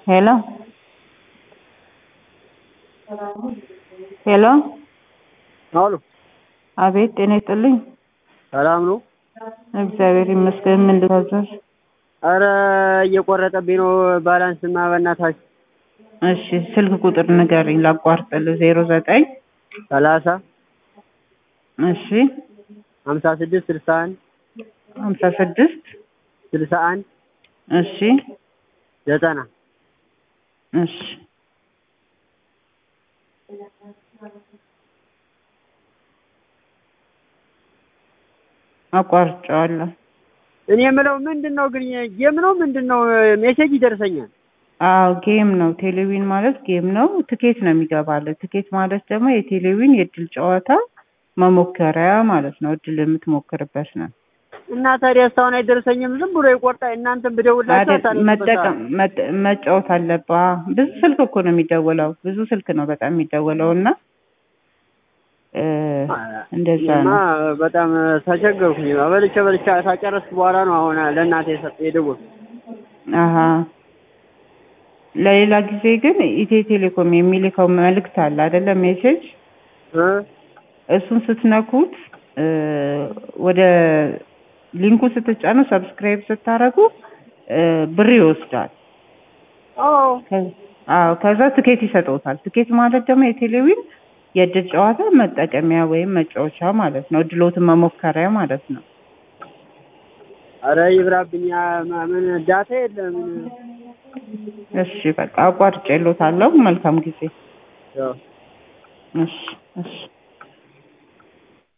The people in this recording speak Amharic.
ሄሎ ሄሎ አሉ አቤት ጤና ይስጥልኝ ሰላም ነው? እግዚአብሔር ይመስገን ምን ልታዘዝ አረ እየቆረጠብኝ ነው ባላንስማ በእናታችሁ እሺ ስልክ ቁጥር ንገሪኝ ላቋርጥልህ ዜሮ ዘጠኝ ሰላሳ እሺ ሀምሳ ስድስት ስልሳ አንድ ሀምሳ ስድስት ስልሳ አንድ እሺ ዘጠና እሺ አቋርጬዋለሁ እኔ የምለው ምንድን ነው ግን ጌም ነው ምንድን ነው ሜሴጅ ይደርሰኛል አዎ ጌም ነው ቴሌዊን ማለት ጌም ነው ትኬት ነው የሚገባልህ ትኬት ማለት ደግሞ የቴሌዊን የእድል ጨዋታ መሞከሪያ ማለት ነው እድል የምትሞክርበት ነው እና ታዲያ እስካሁን አይደርሰኝም ዝም ብሎ ይቆርጣ እናንተን ብደውላችሁ አይደል መጠቀም መጠ- መጫወት አለብህ ብዙ ስልክ እኮ ነው የሚደወለው ብዙ ስልክ ነው በጣም የሚደወለው እና እ እንደዛ እና ነው በጣም ተቸገርኩኝ በልቼ በልቼ ታጨረስኩ በኋላ ነው አሁን ለእናቴ የሰጠ የደወልኩት አሀ ለሌላ ጊዜ ግን ኢትዮ ቴሌኮም የሚልከው መልእክት አለ አይደለም ሜሴጅ እ እሱን ስትነኩት እ ወደ ሊንኩ ስትጫኑ ሰብስክራይብ ስታረጉ እ ብር ይወስዳል አዎ ከ- አዎ ከዛ ትኬት ይሰጠውታል ትኬት ማለት ደግሞ የቴሌዊን የእድል ጨዋታ መጠቀሚያ ወይም መጫወቻ ማለት ነው እድሎትን መሞከሪያ ማለት ነው አረ ይብራብኛ ምን ዳታ የለም እሺ በቃ አቋርጬልዎታለሁ መልካም ጊዜ ያው እሺ እሺ